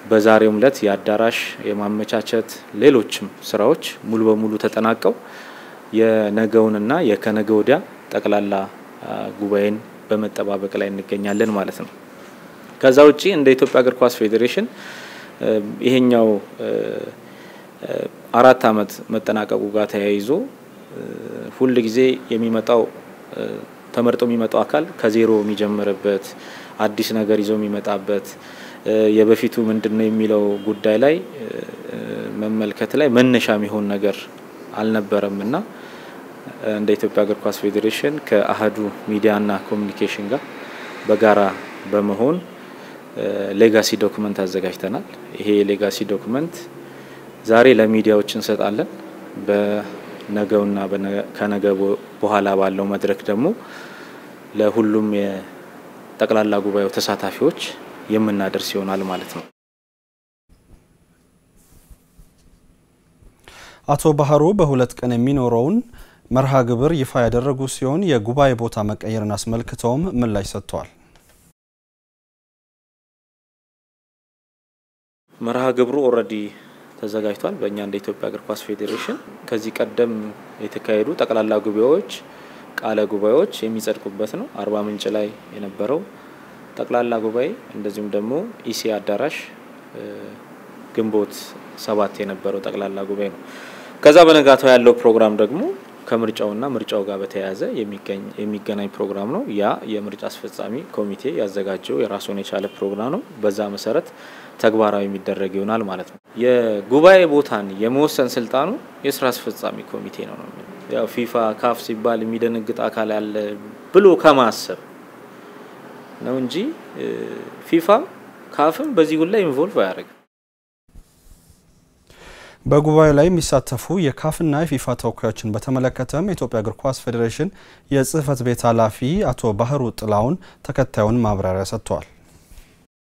በዛሬው ዕለት የአዳራሽ የማመቻቸት ሌሎችም ስራዎች ሙሉ በሙሉ ተጠናቀው የነገውንና የከነገ ወዲያ ጠቅላላ ጉባኤን በመጠባበቅ ላይ እንገኛለን ማለት ነው። ከዛ ውጪ እንደ ኢትዮጵያ እግር ኳስ ፌዴሬሽን ይሄኛው አራት አመት መጠናቀቁ ጋር ተያይዞ ሁል ጊዜ የሚመጣው ተመርጦ የሚመጣው አካል ከዜሮ የሚጀምርበት አዲስ ነገር ይዞ የሚመጣበት የበፊቱ ምንድን ነው የሚለው ጉዳይ ላይ መመልከት ላይ መነሻ የሚሆን ነገር አልነበረም እና እንደ ኢትዮጵያ እግር ኳስ ፌዴሬሽን ከአህዱ ሚዲያና ኮሚኒኬሽን ጋር በጋራ በመሆን ሌጋሲ ዶክመንት አዘጋጅተናል። ይሄ የሌጋሲ ዶክመንት ዛሬ ለሚዲያዎች እንሰጣለን። በነገውና ከነገ በኋላ ባለው መድረክ ደግሞ ለሁሉም የጠቅላላ ጉባኤው ተሳታፊዎች የምናደርስ ይሆናል ማለት ነው። አቶ ባህሩ በሁለት ቀን የሚኖረውን መርሃ ግብር ይፋ ያደረጉ ሲሆን የጉባኤ ቦታ መቀየርን አስመልክተውም ምላሽ ሰጥተዋል። መርሃ ግብሩ ኦልሬዲ ተዘጋጅቷል። በእኛ እንደ ኢትዮጵያ እግር ኳስ ፌዴሬሽን ከዚህ ቀደም የተካሄዱ ጠቅላላ ጉባኤዎች፣ ቃለ ጉባኤዎች የሚጸድቁበት ነው። አርባ ምንጭ ላይ የነበረው ጠቅላላ ጉባኤ እንደዚሁም ደግሞ ኢሲ አዳራሽ ግንቦት ሰባት የነበረው ጠቅላላ ጉባኤ ነው። ከዛ በነጋታው ያለው ፕሮግራም ደግሞ ከምርጫውና ምርጫው ጋር በተያያዘ የሚገናኝ ፕሮግራም ነው። ያ የምርጫ አስፈጻሚ ኮሚቴ ያዘጋጀው የራሱን የቻለ ፕሮግራም ነው። በዛ መሰረት ተግባራዊ የሚደረግ ይሆናል ማለት ነው። የጉባኤ ቦታን የመወሰን ስልጣኑ የስራ አስፈጻሚ ኮሚቴ ነው ነው ያው ፊፋ ካፍ ሲባል የሚደነግጥ አካል ያለ ብሎ ከማሰብ ነው እንጂ ፊፋም ካፍም በዚህ ጉዳይ ኢንቮልቭ አያደርግም። በጉባኤው ላይ የሚሳተፉ የካፍና የፊፋ ተወካዮችን በተመለከተም የኢትዮጵያ እግር ኳስ ፌዴሬሽን የጽህፈት ቤት ኃላፊ አቶ ባህሩ ጥላውን ተከታዩን ማብራሪያ ሰጥተዋል።